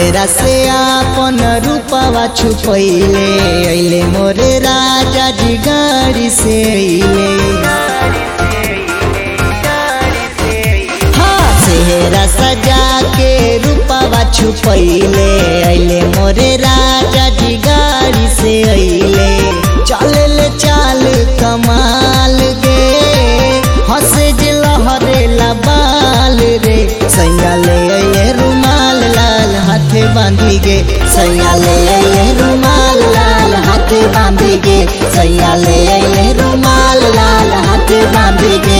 सेहरा से आपन रूपवा छुपैले अइले मोरे राजा जी गाड़ी से अइले हाँ सेहरा सजा के रूपवा छुपैले अइले मोरे राजा जी गाड़ी से अइले चले ले चाल कमाल गे हंसे जे लहरे बाल रे सैया ले अइले रुमाल लाल हाथे बांधी गे सैया ले अइले रुमाल लाल हाथे बांधी गे सैया ले अइले रुमाल लाल हाथे बांधी गे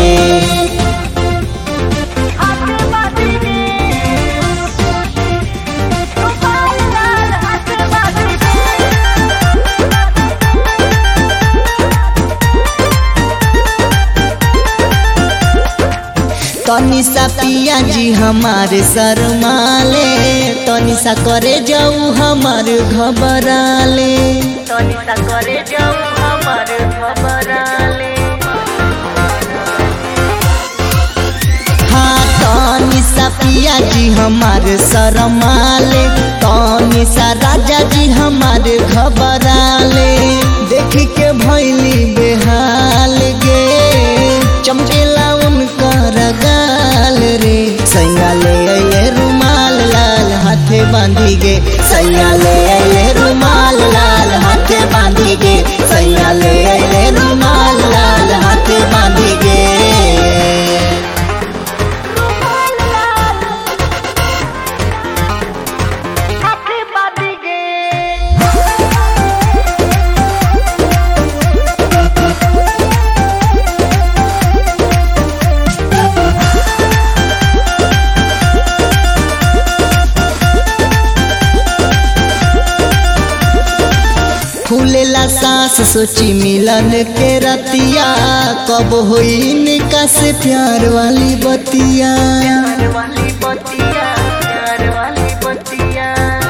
हाथ बांधी गे रुमाल लाल हाथ बांधी गे तनी सा पिया जी हमारे शर्माले तनी सा करे जाऊ हमार घबराले तनी सा करे जाऊ हमर खबराले हाँ तनी सा पिया जी हमारे शर्माले तनी सा राजा जी हमारे घबराले देख के भैली बेहाल गे चमकेला उनकर गाल रे सैया ले अइले रुमाल लाल हाथे बांधी गे सैया ले अइले रुमाल लाल हाथे बांधी गे सैया ले अइले रुमाल लाल हाथे बांधी गे रुमाल लाल हाथ बांधी गे फूलेला सांस सोची मिलन के रतिया कब होई इनका से प्यार वाली बतिया प्यार वाली बतिया प्यार वाली बतिया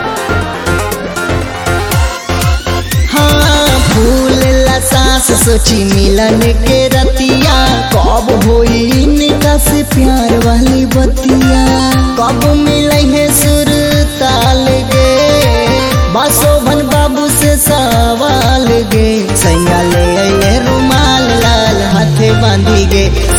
हाँ फूलेला सांस सोची मिलन के रतिया कब होई इनका से प्यार वाली बतिया कब मिले है सुर ताल गे बासोभन बाबू से सवाल गे सैया ले अइले रुमाल लाल हाथे बांधी गे